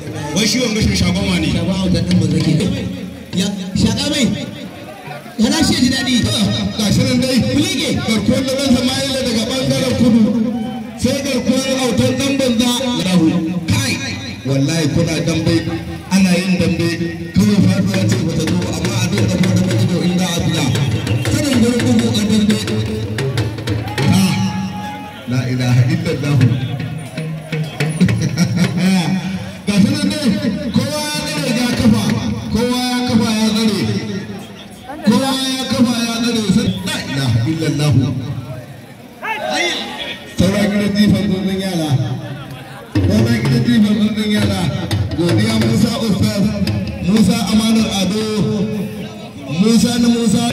wai shi wanga shi shagon wani shagon autan nan ba zage ya shaka mai kana shi ji daɗi ga shi nan dai kulege garkuwar da ɗan Sama'ila daga ɓangaren kudu sai garkuwar autan ɗan banza rahu kai wallahi kuna dambe ana yin dambe kawai faɗuwa ce bata zo amma a duk da fara da ido inda a biya sanin gurin bugu a dambe Ah, la ilaha illallah ga shi nan dai kowa ya tsare ya kafa kowa ya kafa ya tsare kowa ya kafa ya tsare sai la ilaha illallah sauran gidan jifan zunzun yara sauran gidan jifan zunzun yara godiya musa ustaz musa amanar ado musa na musa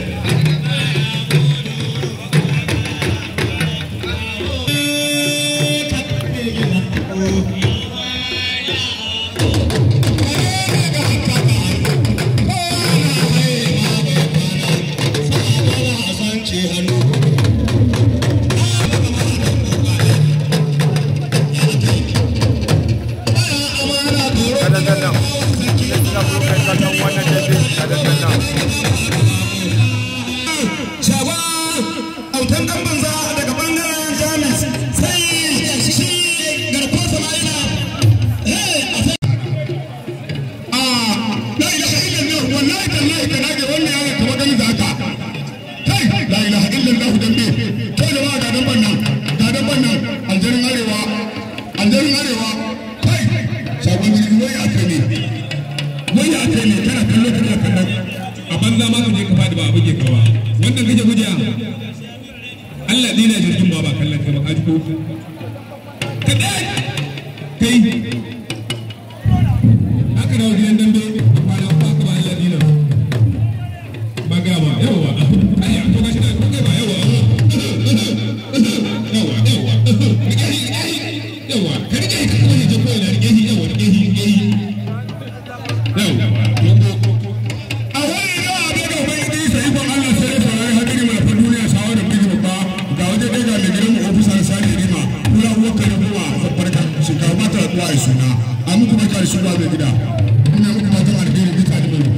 kadan nan nan suna kuma kai kasan wannan dabe kadan nan nan shagon autan dan banza daga bangaren jamus sai shi garko sama'ila a la ilaha illallah wallahi tallahi ka nage wannan yaron kamar gani da haka kai la ilaha illallah dambe to jama'a ga dan bannan ga dan bannan aljarin arewa aljarin arewa kai shagon jirgi wai aka ne wai aka ne kana kallo kana kallo a banza ma ka je ka faɗi ba a buge ka ba wannan kake gujiya Allah dina jirgin ba ba kallon kai ba ka ji ko ka dai kai haka da wajen dambe a kwana ba ka ba Allah dina ba ga ba yawa ai a to gashi da kai ba yawa yawa yawa yawa ka rike ka kuma je ko ina rike shi yawa rike shi rike shi yawa a wani da abu da bai ɗi sai ikon Allah sai ya fara hadiri mai fa duniya sawa da bigi babba ga waje ɗaya ga mai gidan mu ofisa da sani rima kula uwa kare kuma zabbarka shekara ba ta kuwa ai suna a muku barka da shugaba mai gida ina muku fatan alheri duka da mai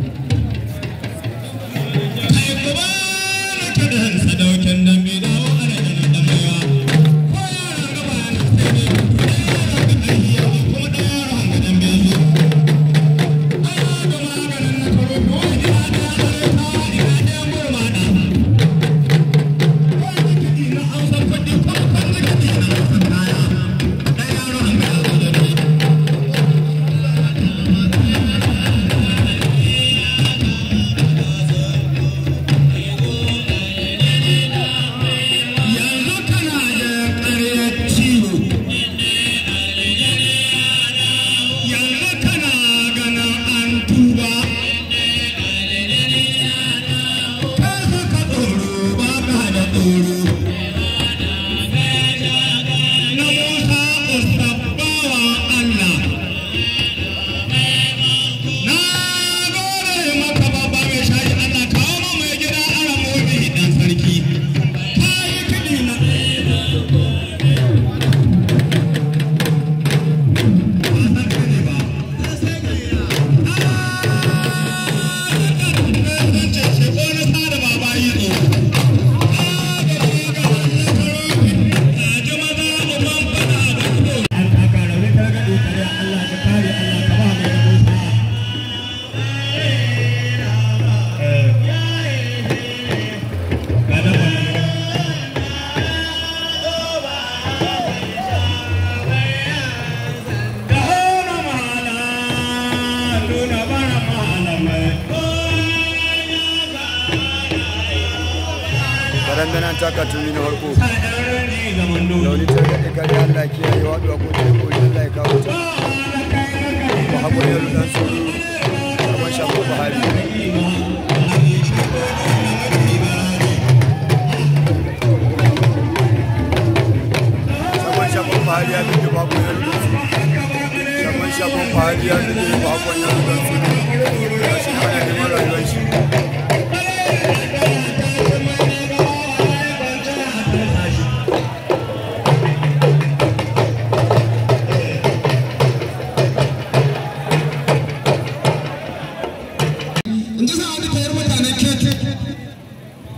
sadaukin dambe da wa'ala da na damewa ko yara gaba yana sai dai mutu da yara ga ɗahiya ko da yaro hanga dambe su ana da maganin na karo ko ina da yaro ta ina da murma da wani kiɗi na hausa kuɗi ko kan da kiɗi na hausa kaya da yaro hanga da dambe yanzu kana da ƙaryar ciwo yanzu kana ganin an tuba ka suka tsoro ba ka da tsoro na musa usabbawa allah na gode maka babba mai shayi allah kawo mu mai gida ara modi dan sarki kayi kiɗi na kadan nan taka tuni na farko da wani ta gaɗe kare Allah kiyaye waɗuwa ko ta ko Allah ya kawo ta ba haƙuri da dan su karban shafa Buhari Shagon shafa Buhari ya fi ba haƙuri da dan su shagon shafa Buhari ya fi ba haƙuri da dan su ya shi kana neman rayuwar shi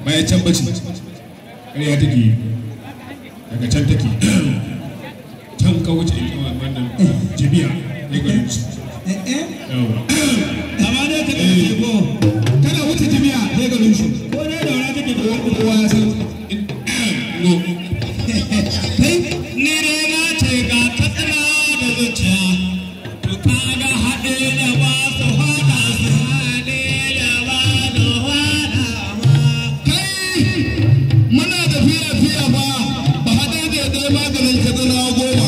bayan can bace ƙarya take yi daga can take can ka wuce wannan jibiya ne garin su yawa amma dai ka ɗauke ko kana wuce jibiya ne garin su ko dai daura take da wani kowa ya san no kai ni dai na ce ga katsina da zuciya to kaga haɗe da ba su haɗa su haɗe da ba su haɗa ma kai muna da fiya fiya fa ba haɗe da dai maganin katsina goma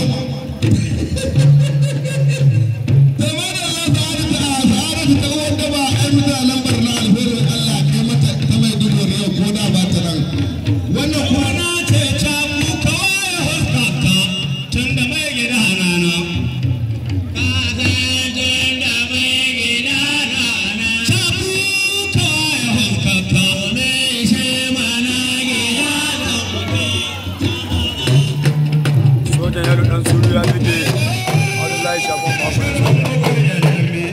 Zama da Allah ta hada ta sa'ada ta wanda ba a yi da lambar na alherin Allah kai mata ta mai dubu yau ko da ba ta nan. wannan kuma na ce ca mu kawai huskata tun da mai gida rana ka san tun da mai gida rana ca mu kawai huskata mai shi mana gida da sojan yaro dan suru ya fite abdullahi shafon babu ya sauka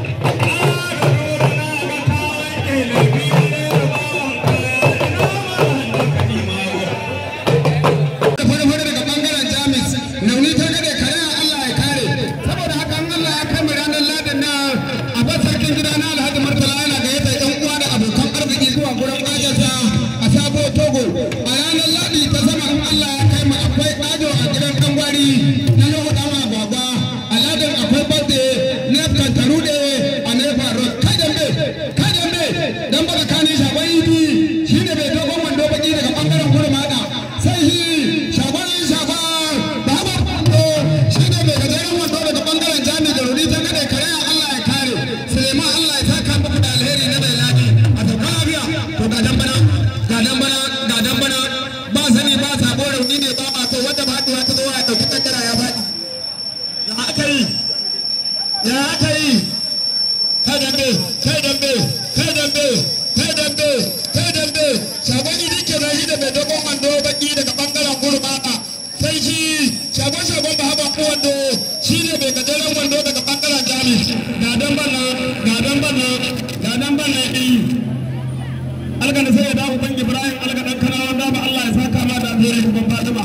da fara-fara daga bangaren jamus nauni ta gade kare Allah ya kare saboda haka an Allah ya kai mu ranar ladin na a bar sarkin gida na alhaji murtala yana gayyata yan uwa da abokan arziki zuwa gurin ajinsa a sabo togo a ranar ladi ta sama in Allah ya kai mu akwai ajo a gidan dan gwari na nuhu dama gwagwa a ladin akwai birthday na kantarude a nefa road kai dambe kai dambe dan baka kani shagon ibi shine bai dogon wando baki daga bangaren gurmada sai shi shagon shagon baba kwando shine mai gajeren wando daga bangaren jami da rudi ta gade kare Allah ya kare Suleiman Allah ya saka muku da alheri na mai ladi a sauka lafiya to ga dan bana ga dan bana ga dan bana ba sani ba sabo rauni ne ba ma to wanda ba haduwa ta zo ya dauki kaddara ya faɗi ya aka yi ya aka yi kai dambe kai dambe kai dambe kai dambe kai dambe shagon idi ke na shi da mai dogon wando baki daga bangaren gurmaka sai shi shagon shagon ba haɓa wando shi ne mai gajeren wando daga bangaren jami ga dan bana ga dan bana ga dan bana ɗin algana sai ya dawo ban ibrahim alga dan kana wanda ba Allah ya saka ma da alheri ban fatima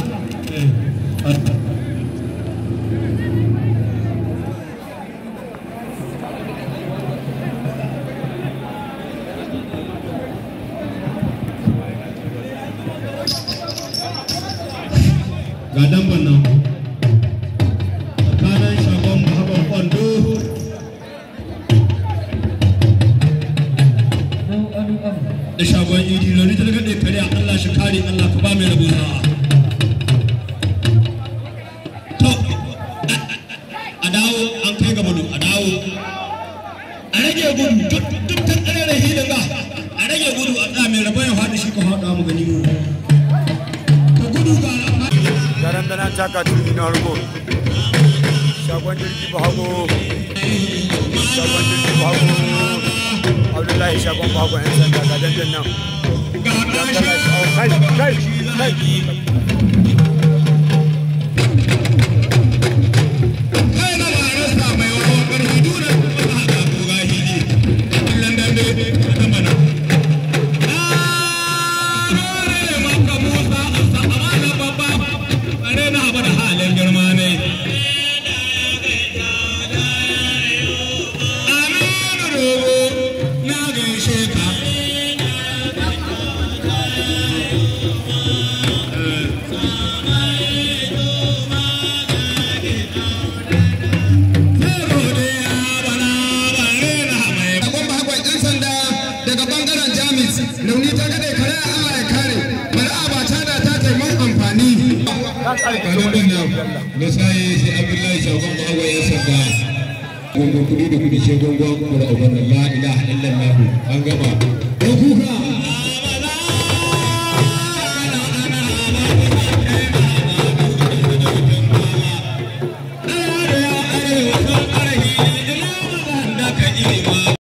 ga damban nan tsakanin shagon bahaban kwando da shagon idi lori ta daga kare Allah shi kare Allah ka ba mai rabo sa'a to a dawo an kai ga gudu a dawo a rage gudu duk duk ta tsare da hilin ga a rage gudu a tsaya mai rabon ya faɗi shi ka faɗa mu gani mu ka gudu ga garan da nan taka turmi na harko shagon jirgi ba hago shagon jirgi ba hago abdullahi shagon ba hago yan sanda ga dandan nan dangana shi au kai kai kai kai na barista mai wawa ƙarfi dole ba a ga koga hili illan dambe ta mana ne maka musa a sa'amana babba are na haɓar halin girma ne aminu dogo na gaishe ka Sakon bakon 'yan sanda daga bangaren Jamus, launi ta gade kare Allah ya kare, bari a ba ta da ta taimakon amfani. na saye sai abdullahi shagon ma'awai ya sanda gungun kudi da kudi ce gungun kura ubannin la ilaha illallah